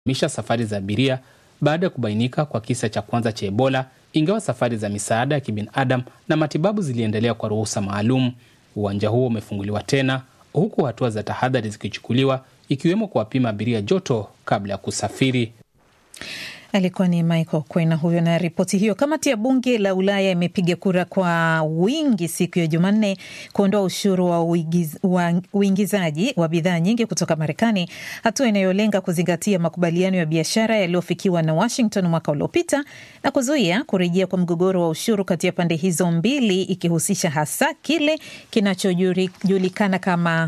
misha safari za abiria baada ya kubainika kwa kisa cha kwanza cha Ebola, ingawa safari za misaada ya kibinadamu na matibabu ziliendelea kwa ruhusa maalum. Uwanja huo umefunguliwa tena huku hatua za tahadhari zikichukuliwa ikiwemo kuwapima abiria joto kabla ya kusafiri. Alikuwa ni Michael Kwena huyo na ripoti hiyo. Kamati ya bunge la Ulaya imepiga kura kwa wingi siku ya Jumanne kuondoa ushuru wa uigiz, wa uingizaji wa bidhaa nyingi kutoka Marekani, hatua inayolenga kuzingatia makubaliano ya biashara yaliyofikiwa na Washington mwaka uliopita na kuzuia kurejea kwa mgogoro wa ushuru kati ya pande hizo mbili, ikihusisha hasa kile kinachojulikana kama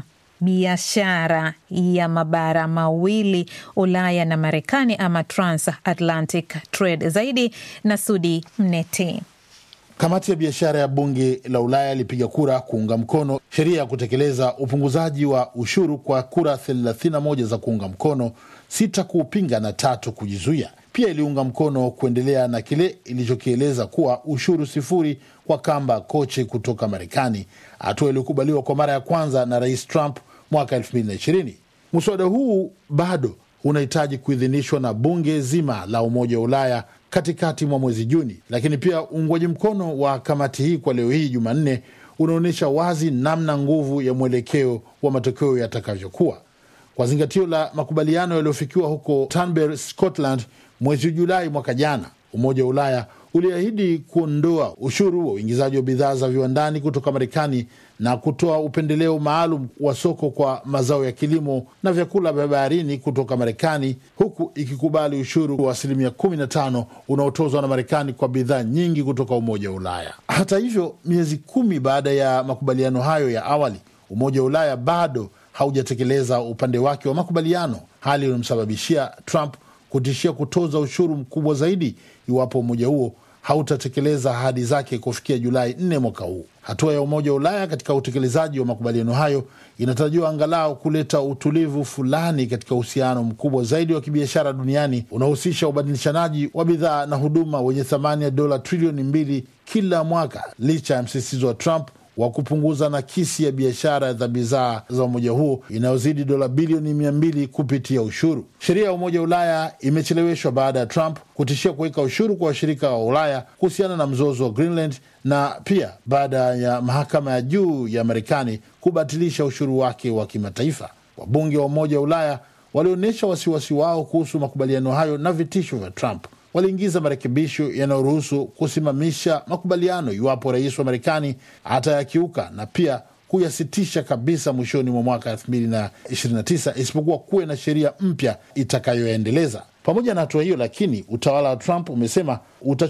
biashara ya mabara mawili Ulaya na Marekani ama transatlantic trade. Zaidi na Sudi Mnete. Kamati ya biashara ya bunge la Ulaya ilipiga kura kuunga mkono sheria ya kutekeleza upunguzaji wa ushuru kwa kura 31 za kuunga mkono, sita kuupinga na tatu kujizuia. Pia iliunga mkono kuendelea na kile ilichokieleza kuwa ushuru sifuri kwa kamba koche kutoka Marekani, hatua iliyokubaliwa kwa mara ya kwanza na Rais Trump mwaka 2020. Mswada huu bado unahitaji kuidhinishwa na bunge zima la Umoja wa Ulaya katikati mwa mwezi Juni, lakini pia uungwaji mkono wa kamati hii kwa leo hii Jumanne unaonyesha wazi namna nguvu ya mwelekeo wa matokeo yatakavyokuwa. Kwa zingatio la makubaliano yaliyofikiwa huko Turnberry, Scotland mwezi Julai mwaka jana, Umoja wa Ulaya uliahidi kuondoa ushuru wa uingizaji wa bidhaa za viwandani kutoka Marekani na kutoa upendeleo maalum wa soko kwa mazao ya kilimo na vyakula vya baharini kutoka Marekani, huku ikikubali ushuru wa asilimia 15 unaotozwa na Marekani kwa bidhaa nyingi kutoka Umoja wa Ulaya. Hata hivyo, miezi kumi baada ya makubaliano hayo ya awali, Umoja wa Ulaya bado haujatekeleza upande wake wa makubaliano, hali iliyomsababishia Trump kutishia kutoza ushuru mkubwa zaidi iwapo umoja huo hautatekeleza ahadi zake kufikia Julai 4 mwaka huu. Hatua ya Umoja wa Ulaya katika utekelezaji wa makubaliano hayo inatarajiwa angalau kuleta utulivu fulani katika uhusiano mkubwa zaidi wa kibiashara duniani unaohusisha ubadilishanaji wa bidhaa na huduma wenye thamani ya dola trilioni mbili kila mwaka, licha ya msisitizo wa Trump wa kupunguza nakisi ya biashara za bidhaa za umoja huo inayozidi dola bilioni mia mbili kupitia ushuru. Sheria ya Umoja wa Ulaya imecheleweshwa baada ya Trump kutishia kuweka ushuru kwa washirika wa Ulaya kuhusiana na mzozo wa Greenland na pia baada ya mahakama ya juu ya Marekani kubatilisha ushuru wake wa kimataifa. Wabunge wa Umoja wa Ulaya walionyesha wasiwasi wao kuhusu makubaliano hayo na vitisho vya Trump. Waliingiza marekebisho yanayoruhusu kusimamisha makubaliano iwapo rais wa Marekani atayakiuka na pia kuyasitisha kabisa mwishoni mwa mwaka 2029 isipokuwa kuwe na sheria mpya itakayoyaendeleza. Pamoja na hatua hiyo, lakini utawala wa Trump umesema